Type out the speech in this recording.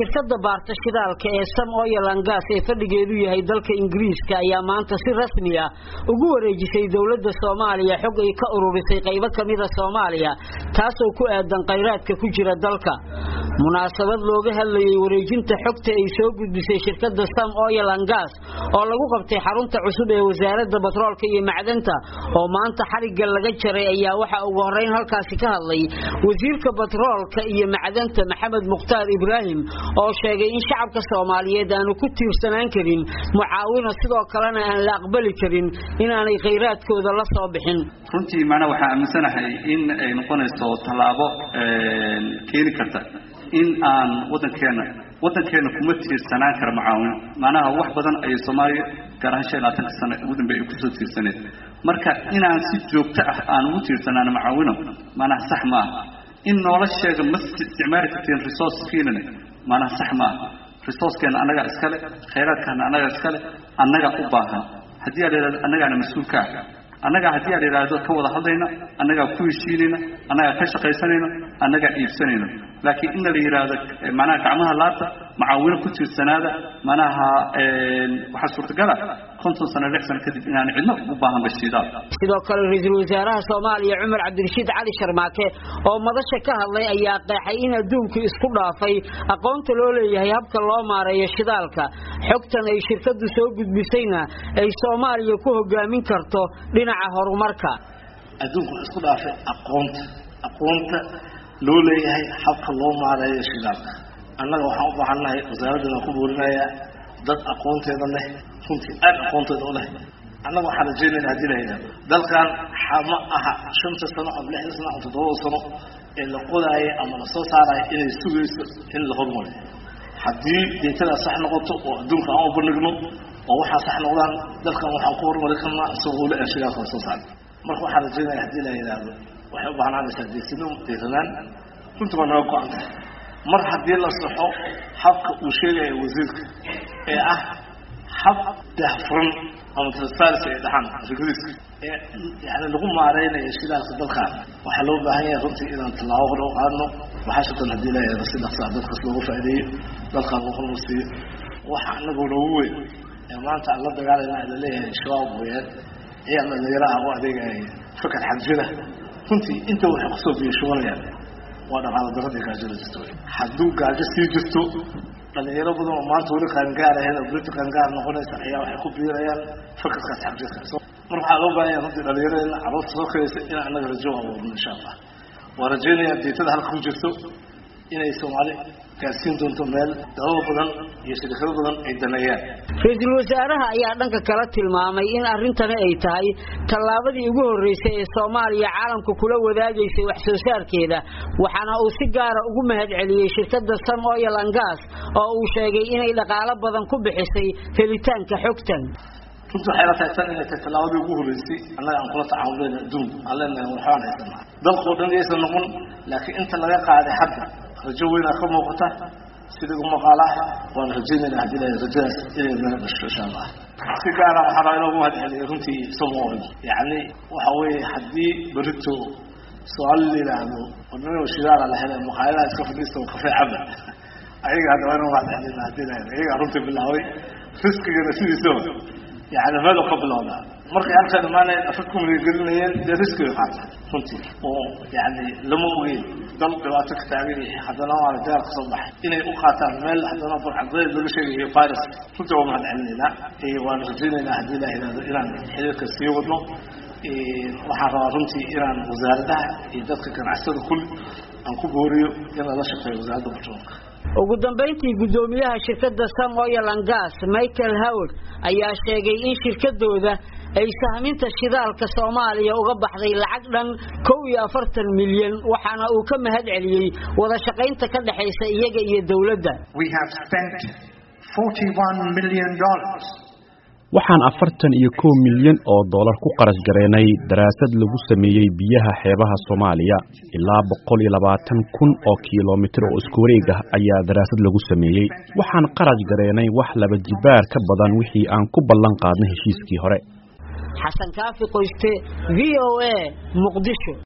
shirkada baarta shidaalka ee sam oil and gas ee fadhigeedu yahay dalka ingiriiska ayaa maanta si rasmi ah ugu wareejisay dowladda soomaaliya xog ay ka ururisay qaybo kamida soomaaliya taasoo ku aadan khayraadka ku jira dalka munaasabad looga hadlayay wareejinta xogta ay soo gudbisay shirkada sam oil and gas oo lagu qabtay xarunta cusub ee wasaaradda batroolka iyo macdanta oo maanta xarigga laga jaray ayaa waxaa ugu horeyn halkaasi ka hadlay wasiirka batroolka iyo macdanta maxamed mukhtaar ibraahim oo sheegay in shacabka soomaaliyeed aanu ku tiirsanaan karin mucaawino sidoo kalena aan la aqbali karin inaanay khayraadkooda la soo bixin runtii macnaa waxaa aaminsanahay in ay noqonayso tallaabo keeni karta in aan waddankeena waddankeena kuma tiirsanaan kara mucaawino macnaha wax badan ayay soomaaliya gaar ahaan shan iyo labaatanka sano ugu dambeey ay kusoo tiirsaneed marka inaan si joogto ah aan ugu tiirsanaan mucaawino macnaha sax ma aha in nolosheeda ma isticmaali karteen resourcekiinana maanaha sax ma aha resourcekeena annagaa iskale khayraadkaana annagaa iskale annagaa u baahan haddii aad yidhahdo annagaana mas-uulka ah annagaa haddii aad yidhaahdo ka wada hadlayna annagaa ku heshiinayna annagaa ka shaqaysanayna annagaa iibsanayna laakiin inna la yidhaahdo macnaha gacmaha laabta mucaawino ku tiirsanaada macnaha waxaa suurtagala konton sano lix sano kadib inaan cidno u baahan bashiidaal sidoo kale ra-iisul wasaaraha soomaaliya cumar cabdirashiid cali sharmaake oo madasha ka hadlay ayaa qeexay in adduunku isku dhaafay aqoonta loo leeyahay habka loo maareeyo shidaalka xogtan ay shirkadu soo gudbisayna ay soomaaliya ku hogaamin karto dhinaca horumarka adduunku isku dhaafay aqoonta aqoonta loo leeyahay habka loo maareeyo shidaalka annaga waxaan u baahannahay wasaaraddan aan ku boorinayaa dad aqoonteeda leh runtii aad aqoonteeda u leh annaga waxaan rajeynayna hadii la yidhahdo dalkan ma aha shanta sano ama lixda sano ama toddobada sano ee la qodaayo ama la soo saarayo inay sugayso in la horumariyo haddii deetadaa sax noqoto oo adduunka aan u bandhigno oo waxaa sax noqdaan dalkan waxaan ku horumari karnaa isagoo le shidaalka la soo saara marka waxaan rajeynaya hadii la yidhaahdo waxay u baahnaanaysaa deetino deetanaan runtii waa naga go-an tahay mar haddii la saxo habka uu sheegaya wasiirka ee ah hab dahfuran ama transparency ay dhaxaan ingiriiska ee yani lagu maareynayo shidaalka dalkaan waxaa loo baahan yahay runtii inaan tallaabo hore u qaadno waxaashatan haddii leeyahay si dhaqsaa dadkas loogu faa'iideeyo dalkaan loo hormarsiiyo waxa anagoo noogu weyn ee maanta aan la dagaalayna la leeyahay shabaab weyaan ayaa dhalinyaraha u adeegaya fakar xagjira runtii inta waxay kusoo biyashubanayaan waa dhaqaalo daradii gaajada jirto hadduu gaajo sii jirto dhalinyaro badan oo maanta weli qaangaarahen oo berita qaangaar noqonaysa ayaa waxay ku biirayaan fakarkaas xagjirka mar waxaa loo baahan yahay runtii dhalinyaradeenna carruurta soo koraysa inaan annaga rajo abuurno insha allah waa rajaynayaa deetada halka ku jirto inay soomaali gaarsiin doonto meel dalal badan iyo shirikado badan ay daneeyaan ra-iisul wasaaraha ayaa dhanka kala tilmaamay in arrintani ay tahay tallaabadii ugu horreysay ee soomaaliya caalamka kula wadaagaysay wax soo saarkeeda waxaana uu si gaara ugu mahadceliyey shirkadda sam oil and gas oo uu sheegay inay dhaqaalo badan ku bixisay helitaanka xogtan runtii waxay la tahay tan inay tahay tallaabadii ugu horreysay annaga aan kula tacaamuleyna adduunka aan leenahay waxbaan haysanaa dalkao dhan yaysan noqon laakiin inta laga qaaday hadda rajo weynaa ka muuqata sida ugu maqaalaha waan rajaynayna haddii la rajadaas inay naga dhasho insha allah si gaara waxaa rabaa inoogu mahadceliyay runtii somaoil yacni waxa weeye haddii berito su-aal la yidhaahdo wadnimo shidaala la helay maqaayadaha iska fadhiista oo kafee caba ayaga hadda waa inuu mahadcelina haddii la helay ayagaa runtii bilaabay riskigana sidiisaba yani meelu ka bilowdaa markay halkan imaanayeen afad ku maligelinayeen dee riskiga qaata runtii oo yani lama ogeyn dal dhibaato ka taagan yahay haddana waana dagaal kasoo baxay inay u qaataan meel haddana barcadbeed laga sheegayo virus runtii waa mahad celinaynaa waan rajaynaynaa haddii la yidhahdo inaan xiriirka sii wadno waxaan rabaa runtii inaan wasaaradaha iyo dadka ganacsada kulli aan ku booriyo in lala shaqeeyo wasaaradda batroolka ugu dambayntii guddoomiyaha shirkadda sam oil and gas michael howard ayaa sheegay in shirkadooda ay sahminta shidaalka soomaaliya uga baxday lacag dhan kow iyo afartan milyan waxaana uu ka mahad celiyey wada shaqaynta ka dhexaysa iyaga iyo dowladda waxaan afartan iyo kow milyan oo dollar ku qarash gareynay daraasad lagu sameeyey biyaha xeebaha soomaaliya ilaa boqol iyo labaatan kun oo kilomitir oo isku wareeg ah ayaa daraasad lagu sameeyey waxaan qarash gareynay wax laba jibaar ka badan wixii aan ku ballan qaadnay heshiiskii hore xasan kaafi qoyste v o a muqdisho